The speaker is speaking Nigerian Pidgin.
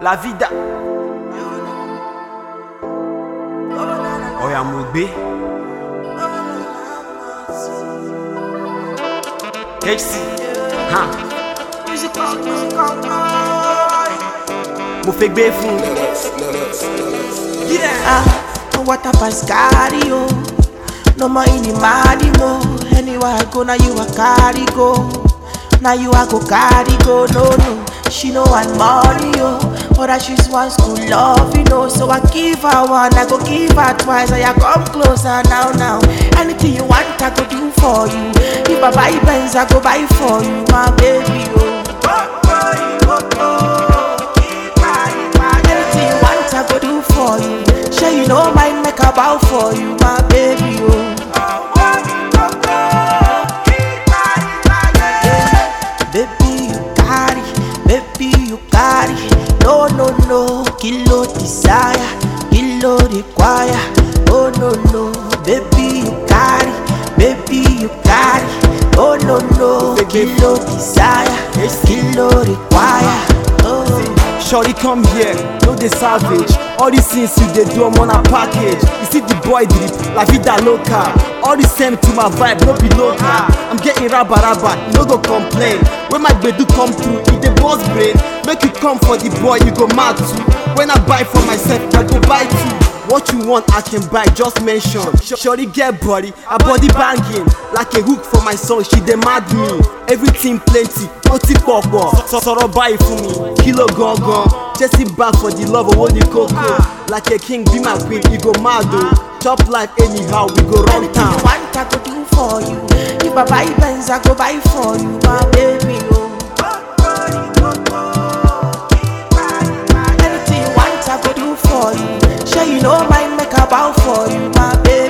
La vida. Oya mo gbé. HC. Ha. Mo fẹ́ gbé fún. Yeah. Ah, no water pass carry yo. No more in the money mo. Anywhere I go, now you a carry go. Now you a go carry go. No no, she no want money yo. But that she's one school love, you know. So I give her one, I go give her twice. I come closer now now. Anything you want, I go do for you. If I buy Benz, I go buy for you, my baby oh. Anything you want, I go do for you. Sure you know mine make a bow for you, my baby. Oh. Baby, you carry, baby, you carry. No, no, no, kilo desire, kilo require. Oh, no, no, baby, you carry, baby, you carry. Oh, no, no, kilo desire, kilo require. Oh. Shorty come here, no dey savage. All these things you dey do, I'm on a package. You see the boy drip, la vida loca. All the same to my vibe, no be local. I'm getting rabba rabba, you no go complain. When my gbedu come through, e dey burst brain. Make you come for the boy, you go mad too. When I buy for myself, I go buy too. What you want, I can buy, just mention. Shorty get body, her body banging. Like a hook for my song, she demand me. Everything plenty, ó ti pọ̀pọ̀. Sọ̀rọ̀ báyìí fún mi, kilo gangan. Chasing back for the love owó ní kókó. Like a king be my queen, you go mad o. Chop life anyhow, we go run Anything you town. want, I go do for you. If I buy Benz, I go buy for you, my baby. Oh. Anything you want, I go do for you. Sure you know mine make a bow for you, my baby.